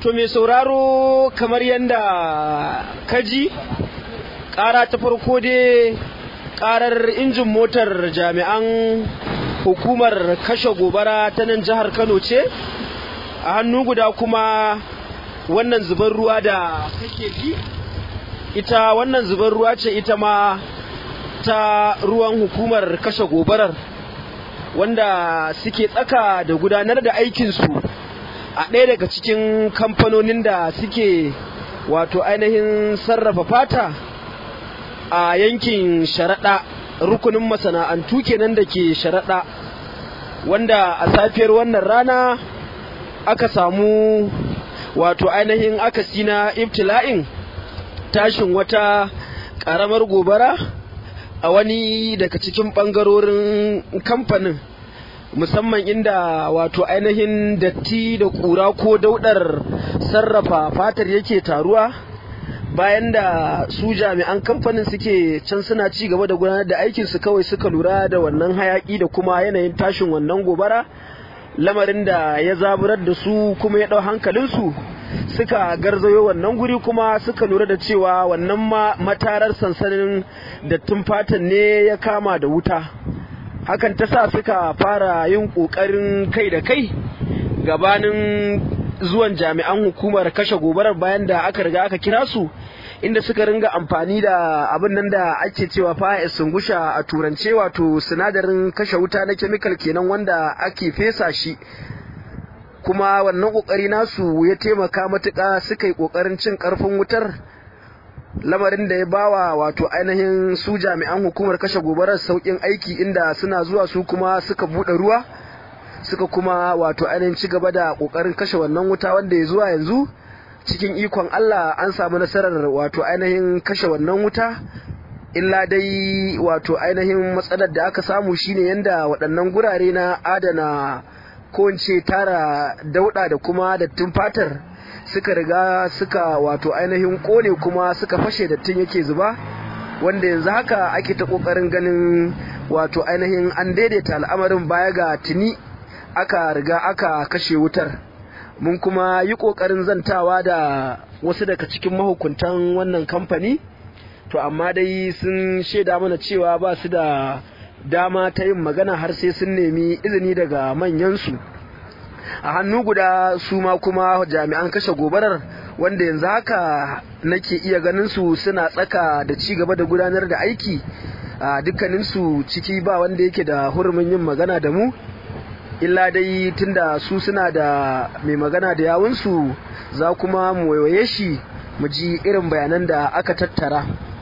To mai sauraro kamar yadda kaji ƙara ta farko dai ƙarar injin motar jami'an hukumar kashe gobara ta nan jihar Kano ce a hannu guda kuma wannan zubar ruwa da kake ji ita wannan zubar ruwa ce ita ma ta ruwan hukumar kashe gobarar wanda suke tsaka da gudanar da aikinsu a ɗaya daga cikin kamfanonin da suke wato ainihin sarrafa fata a yankin sharaɗa rukunin masana'antu kenan da ke sharaɗa wanda a safiyar wannan rana aka samu wato ainihin akasi na ibtila'in tashin wata ƙaramar gobara a wani daga cikin ɓangarorin kamfanin musamman inda wato ainihin datti da ƙura ko daudar sarrafa fatar yake taruwa bayan da su jami'an kamfanin suke can suna ci gaba da gudanar da aikinsu kawai suka lura da wannan hayaki da kuma yanayin tashin wannan gobara lamarin da ya zaburar da su kuma ya ɗau hankalinsu suka garzayo wannan guri kuma suka lura da cewa wannan matarar sansanin dattin fatan ne ya kama da wuta hakan ta sa suka fara yin ƙoƙarin kai da kai gabanin zuwan jami'an hukumar kashe gobarar bayan da aka riga aka kira su inda suka ringa amfani da abin nan da ake cewa fa'is sungusha a turance wato sinadarin kashe wuta na kemikal kenan wanda ake fesa shi kuma wannan kokari nasu ya taimaka matuƙa suka yi kokarin cin karfin wutar lamarin da ya bawa wato ainihin su jami'an hukumar kashe gobarar saukin aiki inda suna zuwa su kuma suka buɗe ruwa suka kuma wato ainihin ci gaba da kokarin kashe wannan wuta wanda ya zuwa yanzu cikin ikon Allah an samu nasarar wato ainihin kashe wannan wuta illa dai wato ainihin matsalar da aka samu shine yanda waɗannan gurare na adana ko in ce tara dauɗa da kuma dattin fatar suka riga suka wato ainihin kone kuma suka fashe dattin yake zuba wanda yanzu haka ake ta kokarin ganin wato ainihin an daidaita al'amarin baya ga tuni aka riga aka kashe wutar mun kuma yi kokarin zantawa da wasu daga cikin mahukuntan wannan kamfani to amma dai sun shaida mana cewa ba su da dama ta yin magana har sai sun nemi izini daga manyansu a hannu guda su ma kuma jami'an kashe gobarar wanda yanzu haka nake iya ganin su suna tsaka da ci gaba da gudanar da aiki a dukkaninsu ciki ba wanda yake da hurumin yin magana da mu illa dai tunda su suna da mai magana da yawunsu za kuma mu waiwaye shi mu ji irin bayanan da aka tattara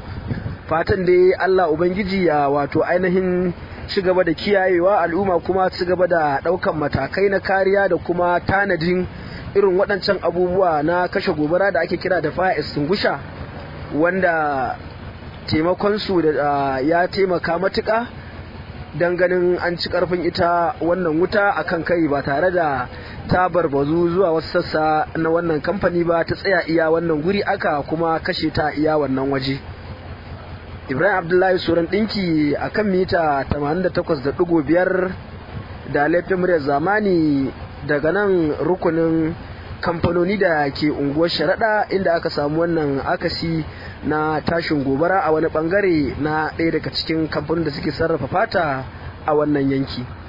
fatan dai Allah Ubangiji ya wato ainihin ci gaba da kiyayewa al'umma kuma ci gaba da ɗaukan matakai na kariya da kuma tanadin irin waɗancan abubuwa na kashe gobara da ake kira da fire extinguisher wanda taimakonsu da ya taimaka matuƙa don ganin an ci ƙarfin ita wannan wuta a kan kai ba tare da ta barbazu zuwa wasu sassa na wannan kamfani ba ta tsaya iya wannan guri aka kuma kashe ta iya wannan waje. Ibrahim Abdullahi Suran ɗinki a kan mita 88.5 da laifin muryar zamani daga nan rukunin kamfanoni da ke unguwar sharaɗa inda aka samu wannan akasi na tashin gobara a wani bangare na ɗaya daga cikin kamfanin da suke sarrafa fata a wannan yanki.